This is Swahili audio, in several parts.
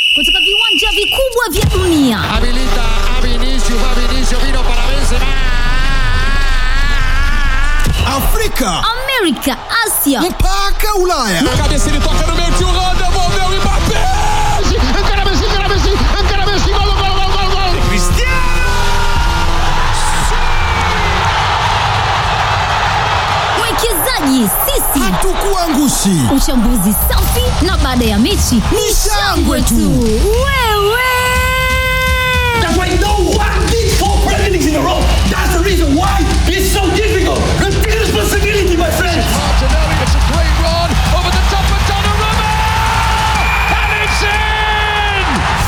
kutoka viwanja vikubwa vya dunia. Habilita a Vinicius, va Vinicius, vino para Benzema. Afrika Amerika, Asia mpaka Ulaya. Cabeça ele toca no meio, tio Rô, devolveu o Mbappé. Encara Messi, encara Messi, encara Messi, gol, gol, gol, gol, gol. mwekezaji sisi, Hatukuangushi. uchambuzi safi na baada ya mechi ni shangwe tu. Wewe That's why no one did four Premier Leagues in a row. That's the reason why it's so difficult. Take responsibility, my friends. Martinelli, it's a great run over the top of Donnarumma. And it's in!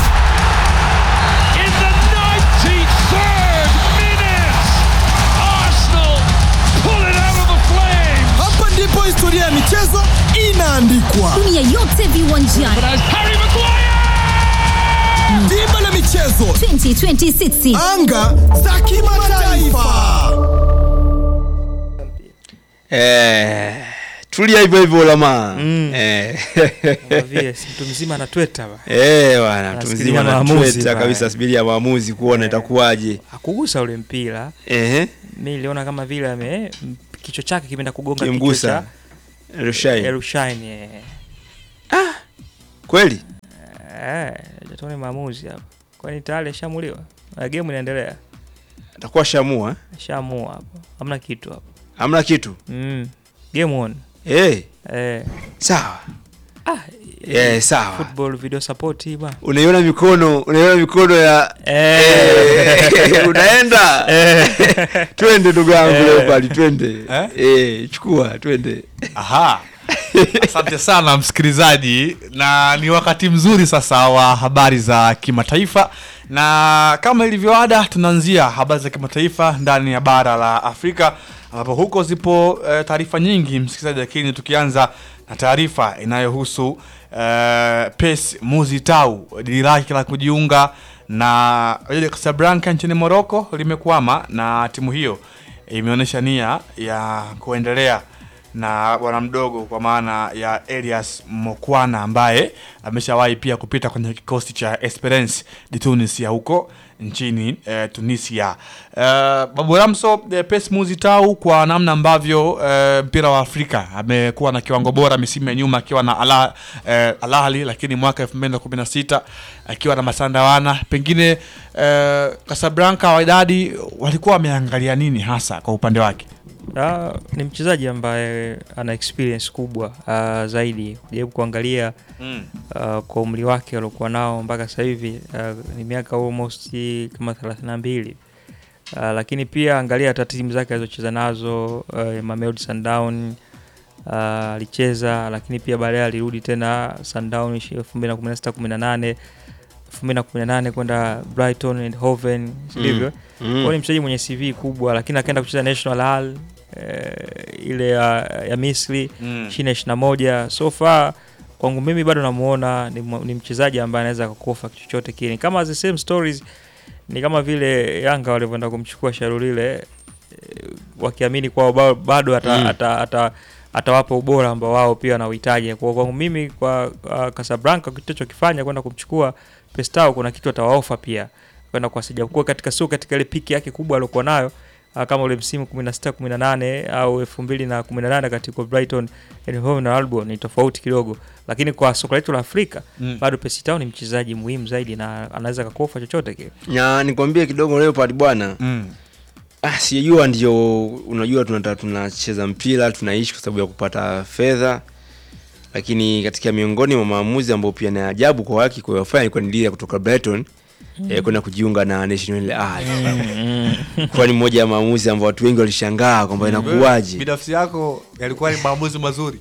In the 93rd minute, Arsenal pull it out of the flames. Hapa ndipo historia ya michezo inaandikwa. dunia yote viwanjani As Harry Maguire! Dimba la michezo, 2026 anga za kimataifa. Eh, tulia hivyo hivyo lama eh. vile si mtu mzima anatweta ba Eh, bwana mtu Anasubiria mzima maamuzi anatweta bwana. kabisa subiria maamuzi kuona itakuwaje akugusa ule mpira ehe mi niliona kama vile ame m- kichwa chake kimeenda kugonga kichwa kimgusa cha Rushai Erushaini kweli eh jatone maamuzi hapo kwani tayari ashamuliwa na game inaendelea atakuwa shamua ashaamua hapo hamna kitu hapo hamna kitu mm. game on eh eh sawa ah eh sawa football video support hii bwana unaiona mikono unaiona mikono ya eh Eh, unaenda twende ndugu yangu leo pale twende eh chukua twende Aha. Asante sana msikilizaji, na ni wakati mzuri sasa wa habari za kimataifa, na kama ilivyoada, tunaanzia habari za kimataifa ndani ya bara la Afrika, ambapo huko zipo eh, taarifa nyingi msikilizaji, lakini tukianza na taarifa inayohusu eh, PES Muzitau, dili lake la kujiunga na Wydad Casablanca nchini Morocco limekwama, na timu hiyo imeonyesha nia ya kuendelea na bwana mdogo kwa maana ya Elias Mokwana ambaye ameshawahi pia kupita kwenye kikosi cha Esperance de Tunis ya huko nchini eh, Tunisia. Eh, Babu Ramso eh, PES Muzitau kwa namna ambavyo eh, mpira wa Afrika amekuwa na kiwango bora misimu ya nyuma akiwa na Ala, eh, Al Ahly, lakini mwaka 2016 akiwa na Masandawana, pengine eh, Casablanca Wydad walikuwa wameangalia nini hasa kwa upande wake? Ah, ni mchezaji ambaye ana experience kubwa uh, zaidi kujaribu kuangalia Mm. uh, kwa umri wake aliokuwa nao mpaka sasa hivi uh, ni miaka almost kama 32 uh, lakini pia angalia hata timu zake alizocheza nazo uh, Mamelodi Sundown uh, alicheza lakini pia baadaye alirudi tena Sundown 2016 18 2018 kwenda Brighton and Hove sivyo Mm. mm. ni mchezaji mwenye CV kubwa lakini akaenda kucheza National Al eh, ile ya, ya Misri Mm. chini ya 21 so far kwangu mimi bado namuona ni, mwa- ni mchezaji ambaye anaweza kukofa chochote kile kama the same stories ni kama vile Yanga walivyoenda kumchukua Sharulile eh, wakiamini kwao ba- bado ata, Mm. ata, ata, atawapa ubora ambao wao pia wanauhitaji. Kwa kwangu mimi kwa uh, Casablanca kitu chokifanya kwenda kumchukua Pestao, kuna kitu atawaofa pia kwenda kuwasaidia kuwa katika sio katika ile piki yake kubwa aliokuwa nayo uh, kama ule msimu 16 18 au 2018 katika Brighton and Hove na Albion ni tofauti kidogo, lakini kwa soka letu la Afrika Mm. bado Pestao ni mchezaji muhimu zaidi na anaweza kakofa chochote kile. na nikwambie kidogo Leopard bwana Mm. ah, sijajua ndio unajua tunata tunacheza mpira tunaishi kwa sababu ya kupata fedha lakini katika miongoni mwa maamuzi ambayo pia na ajabu kwa haki kwa wafanya ilikuwa ni dili ya kutoka Brighton eh, kwenda kujiunga na National Al kwa ni moja ya maamuzi ambayo watu wengi walishangaa kwamba inakuwaje binafsi yako yalikuwa ni maamuzi mazuri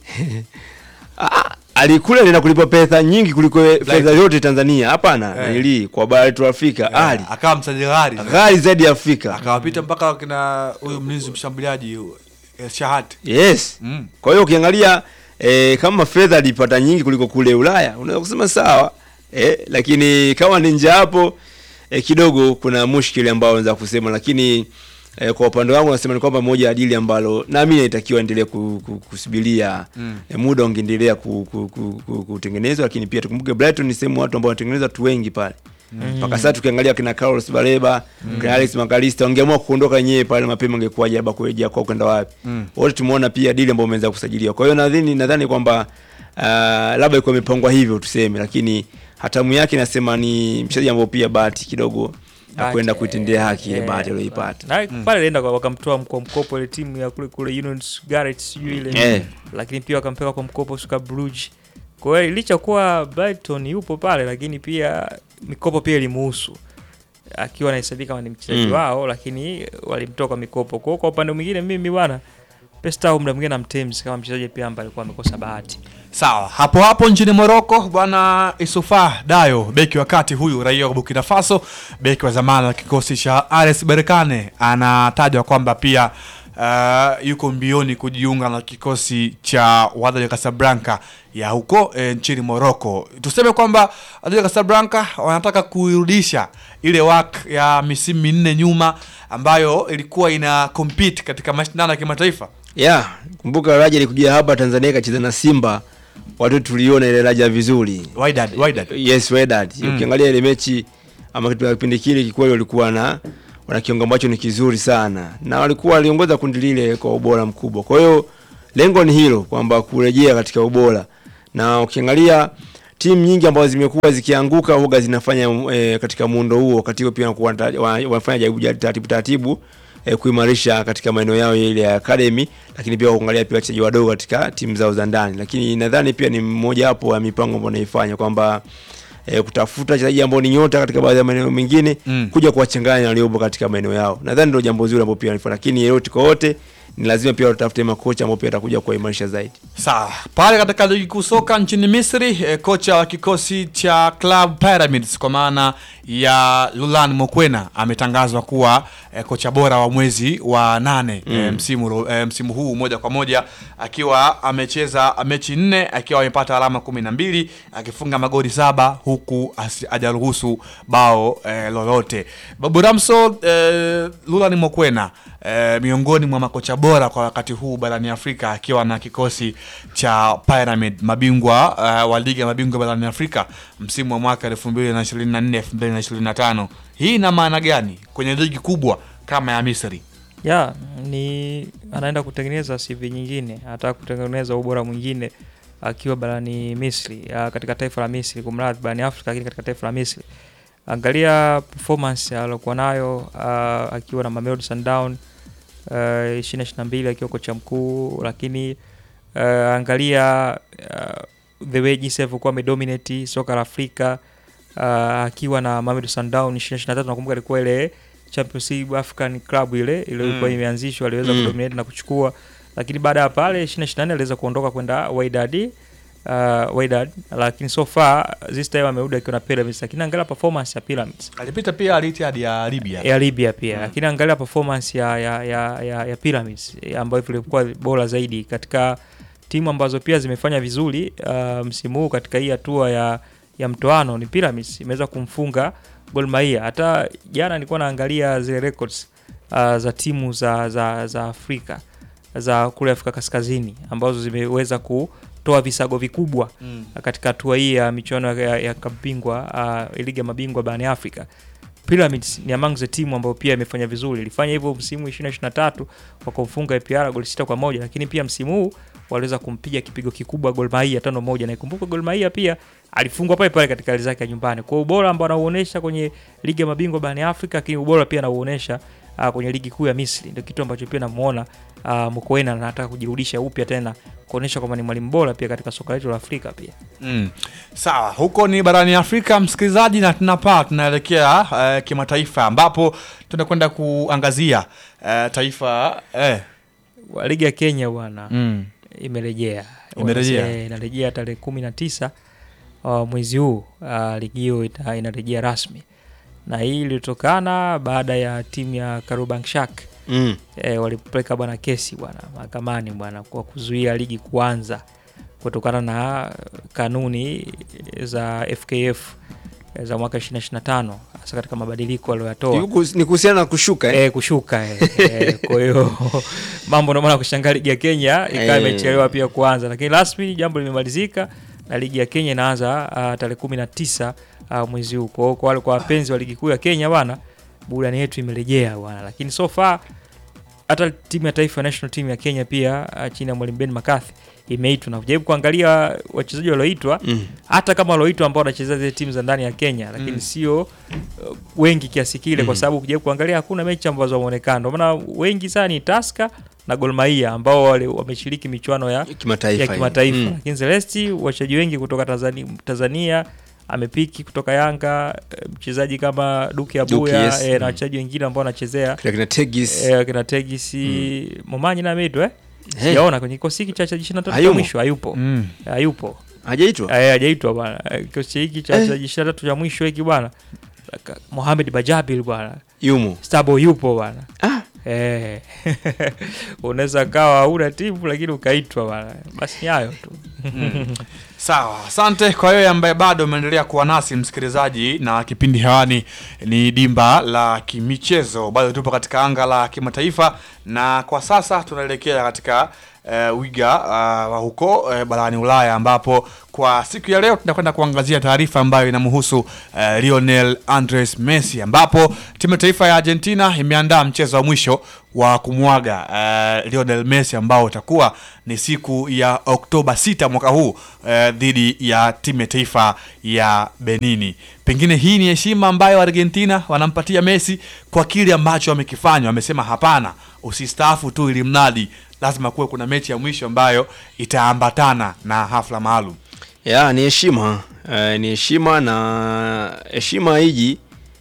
Ah, alikula anaenda kulipa pesa nyingi kuliko fedha yote Tanzania hapana Eh. nili kwa bara letu la Afrika ali akawa mchezaji ghali ghali zaidi ya Afrika akawapita mpaka kina huyu mlinzi mshambuliaji eh, Shahat yes mm. kwa hiyo ukiangalia eh, kama fedha alipata nyingi kuliko kule Ulaya unaweza kusema sawa eh, lakini kama ni nje hapo eh, kidogo kuna mushkili ambao unaweza kusema lakini E, kwa upande wangu nasema ni kwamba moja ya dili ambalo nami naitakiwa endelee ku, ku, kusubiria mm. e, muda ungeendelea ku, ku, ku, ku, kutengenezwa, lakini pia tukumbuke Brighton ni sehemu watu ambao wanatengeneza watu wengi pale mpaka sasa tukiangalia kina Carlos Baleba kina Alex Magalista wangeamua kuondoka wenyewe pale mapema, ingekuwaje haba kurejea kwao kwenda wapi? Wote tumeona pia dili ambao wameweza kusajiliwa. Kwa hiyo nadhani nadhani kwamba uh, labda ilikuwa imepangwa hivyo tuseme, lakini hatamu yake nasema ni mchezaji ambao pia bahati kidogo ya Bahati, kwenda kuitendea haki ile eh, bahati aliyoipata. na pale alienda kwa- wakamtoa kwa mkopo ile timu ya kule kule Union Garrett sijui ile Eh. lakini pia wakampeka kwa mkopo suka Bruges. Kwa hiyo licha kuwa Brighton yupo pale, lakini pia mikopo pia ilimuhusu akiwa anahesabika kama ni mchezaji Mm. wao, lakini walimtoa kwa mikopo. Kwa hiyo kwa upande mwingine mimi bwana Pesta au muda mwingine na Mtems kama mchezaji pia ambaye alikuwa amekosa bahati. Sawa, hapo hapo nchini Morocco bwana Isufa Dayo, beki wa kati huyu raia wa Burkina Faso, beki wa zamani wa kikosi cha RS Berkane, anatajwa kwamba pia uh, yuko mbioni kujiunga na kikosi cha Wydad Casablanca ya huko e, nchini Morocco. Tuseme kwamba Wydad Casablanca wanataka kuirudisha ile work ya misimu minne nyuma ambayo ilikuwa ina compete katika mashindano ya kimataifa. Yeah, kumbuka Raja alikuja hapa Tanzania ikacheza na Simba, watu tuliona ile Raja vizuri. Wydad, Wydad. Yes, Wydad. Ukiangalia ile mechi ama katika kipindi kile kikweli walikuwa na wana kiungo ambacho ni kizuri sana na walikuwa waliongoza kundi lile kwa ubora mkubwa. Kwa hiyo lengo ni hilo kwamba kurejea katika ubora, na ukiangalia timu nyingi ambazo zimekuwa zikianguka huga zinafanya e, katika muundo huo, wakati huo pia wanakuwa wanata- wa- wanafanya jaribu jaribu taratibu taratibu e, kuimarisha katika maeneo yao ile ya academy, lakini pia kuangalia pia wachezaji wadogo katika timu zao za ndani, lakini nadhani pia ni mmoja wapo ya mipango ambayo naifanya kwamba e, kutafuta wachezaji ambao ni nyota katika baadhi ya maeneo mengine Mm. kuja kuwachanganya waliopo katika maeneo yao. Nadhani ndio jambo zuri ambalo pia wanafanya, lakini yote kwa wote ni lazima pia watafute makocha ambao pia atakuja kuwaimarisha zaidi. Sawa, pale katika ligi kuu soka nchini Misri eh, kocha wa kikosi cha Club Pyramids kwa maana ya Lulan Mokwena ametangazwa kuwa eh, kocha bora wa mwezi wa nane eh, msimu, ro- eh, msimu huu moja kwa moja akiwa amecheza mechi nne akiwa amepata alama kumi na mbili akifunga magoli saba huku asi- hajaruhusu bao eh, lolote. Babu Ramso eh, Lulan Mokwena eh, miongoni mwa makocha bora kwa wakati huu barani Afrika akiwa na kikosi cha Pyramid mabingwa uh, wa ligi ya mabingwa barani Afrika msimu wa mwaka 2024 2025. Hii ina maana gani kwenye ligi kubwa kama ya Misri? ya ni anaenda kutengeneza CV nyingine, anataka kutengeneza ubora mwingine akiwa barani Misri, ah, katika taifa la Misri, kumradhi, barani Afrika, lakini katika taifa la Misri. Angalia performance aliyokuwa nayo ah, akiwa na Mamelodi Sundowns uh, 2022 akiwa kocha mkuu, lakini uh, angalia uh, the way jinsi alivyokuwa amedominate soka la Afrika uh, akiwa na Mamelodi Sundowns 2023 nakumbuka ilikuwa ile Champions League African Club ile iliyokuwa Mm. imeanzishwa aliweza Mm. kudominate na kuchukua, lakini baada ya pale 2024 aliweza kuondoka kwenda Wydad uh, Wydad, lakini so far this time amerudi akiwa na Pyramids, lakini angalia performance ya Pyramids Alipita pia Al Ittihad ya Libya. ya Libya pia Mm. lakini angalia performance ya ya ya, ya, ya Pyramids eh, ambayo ilikuwa bora zaidi katika timu ambazo pia zimefanya vizuri uh, msimu huu katika hii hatua ya ya mtoano ni Pyramids imeweza kumfunga Gor Mahia. Hata jana nilikuwa naangalia zile records uh, za timu za, za za Afrika za kule Afrika Kaskazini ambazo zimeweza kutoa visago vikubwa Mm. katika hatua hii ya michuano ya, ya kabingwa uh, ligi ya mabingwa barani Afrika. Pyramids ni among the team ambayo pia imefanya vizuri. Ilifanya hivyo msimu 2023 kwa kumfunga APR goli sita kwa moja, lakini pia msimu huu waliweza kumpiga kipigo kikubwa Gor Mahia tano moja, na ikumbuka Gor Mahia pia alifungwa pale pale katika hali zake ya nyumbani. Kwa hiyo ubora ambao anauonesha kwenye ligi ya mabingwa barani Afrika, lakini ubora pia anauonesha uh, kwenye ligi kuu ya Misri, ndio kitu ambacho pia namuona uh, Mokoena anataka kujirudisha upya tena kuonesha kwamba ni mwalimu bora pia katika soka letu la Afrika pia. Mm. Sawa, huko ni barani Afrika msikilizaji, na tunapaa tunaelekea uh, kimataifa ambapo tunakwenda kuangazia uh, taifa eh, Wa ligi ya Kenya bwana mm. imerejea Imerejea. Eh, inarejea tarehe kumi na tisa uh, mwezi huu uh, ligi hiyo ita- inarejea rasmi na hii ilitokana baada ya timu ya Kariobangi Mm. e, walipeleka bwana kesi bwana mahakamani bwana kwa kuzuia ligi kuanza kutokana na kanuni za FKF za mwaka 2025 hasa hasa katika mabadiliko aliyoyatoa Ni kuhusu- ni kuhusiana na kushuka eh? eh, kushuka eh, eh, kwa hiyo mambo ndio maana kushangaa ligi ya Kenya ikawa Eh. imechelewa pia kuanza, lakini rasmi jambo limemalizika na ligi ya Kenya inaanza uh, tarehe kumi na tisa uh, mwezi huu. Kwa hiyo kwa wale kwa wapenzi wa ligi kuu ya Kenya bwana, burudani yetu imerejea bwana, lakini so far hata timu ya taifa national team ya Kenya pia uh, chini ya mwalimu Ben McCarthy imeitwa na kujaribu kuangalia wachezaji walioitwa Mm. hata kama walioitwa ambao wanachezea zile timu za ndani ya Kenya, lakini sio uh, wengi kiasi kile, kwa sababu ukijaribu kuangalia hakuna mechi ambazo wameonekana. Ndio maana wengi sana ni Tusker na Gor Mahia ambao wale wameshiriki michuano ya kimataifa ya hii. kimataifa Mm. lakini Celesti wachezaji wengi kutoka Tanzania, Tanzania amepiki kutoka Yanga eh, mchezaji kama Duke Abuya Duke, yes. eh, na Mm. wachezaji wengine ambao wanachezea Kina kina Tegis eh, kina Tegisi Momanyi na Medo eh Eh, sijaona kwenye kikosi hiki cha cha 23 cha Hayumo. mwisho hayupo Mm. hayupo hajaitwa Eh, hajaitwa bwana Eh, kikosi hiki cha Eh. cha 23 cha mwisho hiki bwana Ka- Mohamed Bajabil bwana yumo Stabo yupo bwana ah, Eh, unaweza kawa una timu lakini ukaitwa bwana, basi ni hayo tu. Sawa, asante kwa wewe ambaye bado umeendelea kuwa nasi msikilizaji, na kipindi hewani ni dimba la kimichezo. Bado tupo katika anga la kimataifa, na kwa sasa tunaelekea katika uh, wiga uh, wa huko uh, barani Ulaya, ambapo kwa siku ya leo tunakwenda kuangazia taarifa ambayo inamhusu uh, Lionel Andres Messi, ambapo timu ya taifa ya Argentina imeandaa mchezo wa mwisho wa kumwaga uh, Lionel Messi ambao utakuwa ni siku ya Oktoba 6 mwaka huu uh, dhidi ya timu ya taifa ya Benini. Pengine hii ni heshima ambayo Argentina wanampatia Messi kwa kile ambacho wamekifanya. Wamesema hapana, usistaafu tu ili mradi lazima kuwe kuna mechi ya mwisho ambayo itaambatana na hafla maalum. ya ni heshima eh, ni heshima na heshima hiji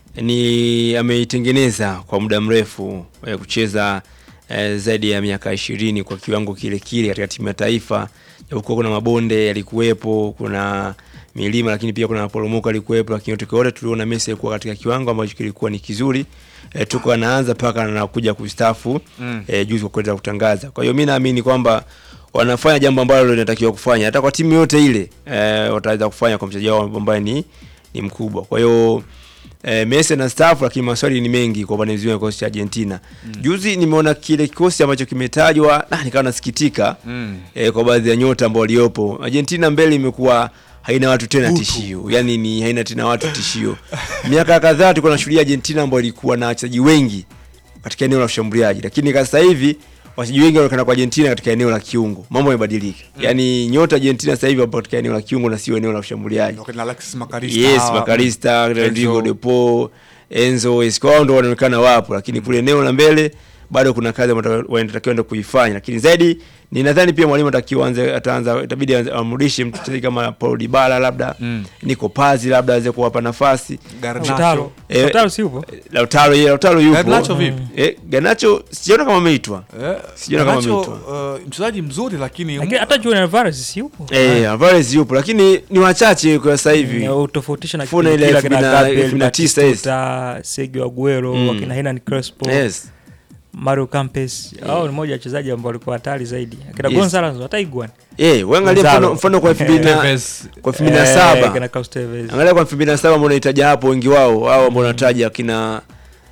ni ameitengeneza kwa muda mrefu eh, kucheza eh, zaidi ya miaka ishirini kwa kiwango kile kile katika timu ya taifa japokuwa kuna mabonde yalikuwepo kuna milima lakini pia kuna maporomoko yalikuwepo lakini yote kwa yote tuliona Messi alikuwa katika kiwango ambacho kilikuwa ni kizuri eh, tuko anaanza mpaka anakuja kustafu mm. eh, juzi kwa kuweza kutangaza kwa hiyo mi naamini kwamba wanafanya jambo ambalo linatakiwa kufanya hata kwa timu yote ile eh, wataweza kufanya kwa mchezaji wao ambaye ni, ni mkubwa kwa hiyo eh, Messi na staff lakini maswali ni mengi kwa upande mzima wa kikosi cha Argentina mm. juzi nimeona kile kikosi ambacho kimetajwa na nikawa nasikitika Mm. eh, kwa baadhi ya nyota ambao waliopo Argentina mbele imekuwa haina watu tena tishio yani ni haina tena watu tishio miaka kadhaa tulikuwa tunashuhudia Argentina ambao ilikuwa na wachezaji wengi katika eneo la ushambuliaji lakini kwa sasa hivi wachezaji wengi wanaonekana kwa Argentina katika eneo la kiungo mambo yamebadilika yani nyota Argentina sasa hivi wapo katika eneo la kiungo na sio eneo la ushambuliaji Wakina Alexis Makarista, yes hawa- Makarista Enzo. Rodrigo de Paul Enzo Escobar ndo wanaonekana wapo lakini kule eneo la mbele bado kuna kazi ambayo wanatakiwa enda kuifanya lakini zaidi ni nadhani pia mwalimu atakiwa anze ataanza itabidi aanze- amrudishe mchezaji kama Paulo Dybala labda Mm. Nico Paz labda aweze kuwapa nafasi Garnacho. Lautaro Eh, Lautaro si upo Lautaro yeye Lautaro yupo Garnacho vipi? eh Garnacho sijaona kama ameitwa Eh, Sijaona kama Garnacho, ameitwa. uh, mchezaji mzuri lakini lakini hata Julian Alvarez si upo eh Alvarez yupo lakini ni wachache kwa sasa hivi Na utofautisha na Funa kipindi ile kile elfu kina mbili na- Gabriel elfu mbili na tisa, yes. Batistuta, Sergio Aguero Mm. wakina Hernan Crespo yes Mario Campes hao ni moja ya wachezaji ambao walikuwa hatari zaidi akina Yes. Gonzalez hata Iguan eh weangalia Gonzalo. mfano mfano kwa 2000 na Tevez. kwa 2007 Eh, kina Carlos Tevez angalia kwa 2007 ambao unahitaja hapo wengi wao hao ambao unataja kina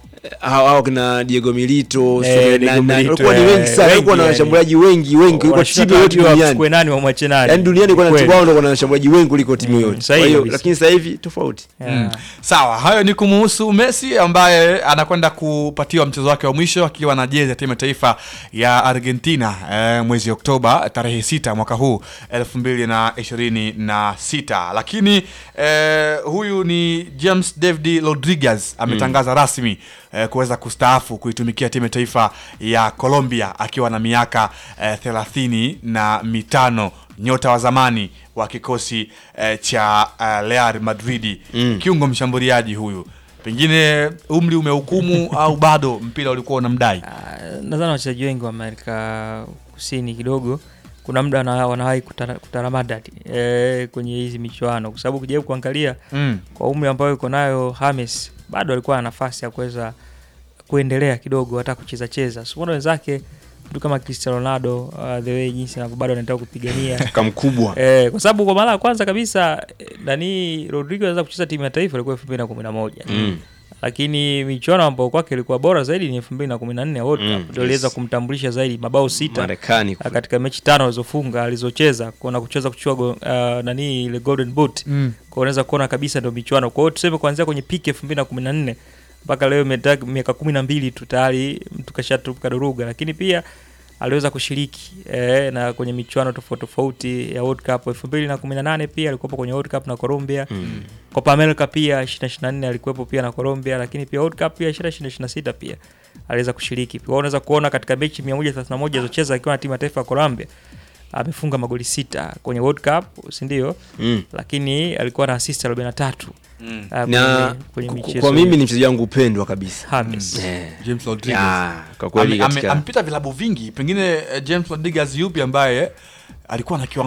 hao hao kina Diego Milito Eh, Sule- Diego na- na- Milito, walikuwa ni eh, wengi sana wengi walikuwa na yani. washambuliaji wengi wengi kuliko Wanashindwa timu yote kujua duniani wachukue nani wamwache nani yaani duniani kuna Kweli. timu wao ndio kuna washambuliaji wengi kuliko timu Mm, yote sahihi kwa hiyo kabisa. lakini sasa hivi tofauti Yeah. Sawa, hayo ni kumuhusu Messi ambaye anakwenda kupatiwa mchezo wake wa mwisho akiwa na jezi ya timu ya taifa ya Argentina eh, mwezi Oktoba tarehe sita mwaka huu elfu mbili na ishirini na sita. Lakini eh, huyu ni James David Rodriguez ametangaza rasmi eh, kuweza kustaafu kuitumikia timu ya taifa ya Colombia akiwa na miaka eh, thelathini na mitano nyota wa zamani wa kikosi eh, cha uh, Real Madrid Mm. kiungo mshambuliaji huyu pengine umri umehukumu au bado mpira ulikuwa unamdai Ah, nadhani wachezaji wengi wa Amerika Kusini kidogo kuna muda wana- wanawahi kutara- kutaramadadi eh, kwenye hizi michuano kwa sababu ukijaribu kuangalia mm. kwa umri ambayo iko nayo James bado alikuwa na nafasi ya kuweza kuendelea kidogo hata kucheza cheza. Simuona wenzake mtu kama Cristiano Ronaldo uh, the way jinsi anavyo bado anataka kupigania kamkubwa eh, kwa sababu kwa mara ya kwanza kabisa eh, nani Rodrigo anaweza kucheza timu ya taifa ilikuwa 2011 Mm. lakini michuano ambayo kwake ilikuwa bora zaidi ni elfu mbili na kumi na nne ya World Mm, Cup ndio iliweza yes. kumtambulisha zaidi mabao sita Marekani uh, katika mechi tano alizofunga alizocheza kuna kucheza kuchua go, uh, nani ile golden boot Mm. kwa unaweza kuona kabisa ndio michuano kwa hiyo tuseme kuanzia kwenye piki elfu mbili na kumi na nne mpaka leo imeta- miaka kumi na mbili tu tayari mtu kashatuka duruga lakini pia aliweza kushiriki eh, na kwenye michuano tofauti tofauti ya World Cup elfu mbili na kumi na nane pia alikuwepo kwenye World Cup na Colombia Mm. Copa America pia 2024 alikuwepo pia na Colombia, lakini pia World Cup pia 2026 pia aliweza kushiriki. Kwa hiyo unaweza kuona katika mechi 131 alizocheza akiwa na timu ya taifa ya Colombia amefunga magoli sita kwenye World Cup, si ndio? Mm. Lakini alikuwa na assist 43 Mm. ah, na kwenye, kwenye ku- michezo kwa mimi hiyo. ni mchezaji wangu upendwa kabisa James. Eh. James Rodriguez. Ya, kwa kweli Ame- ame- katika amepita vilabu vingi pengine eh, James Rodriguez yupi ambaye alikuwa na kiwango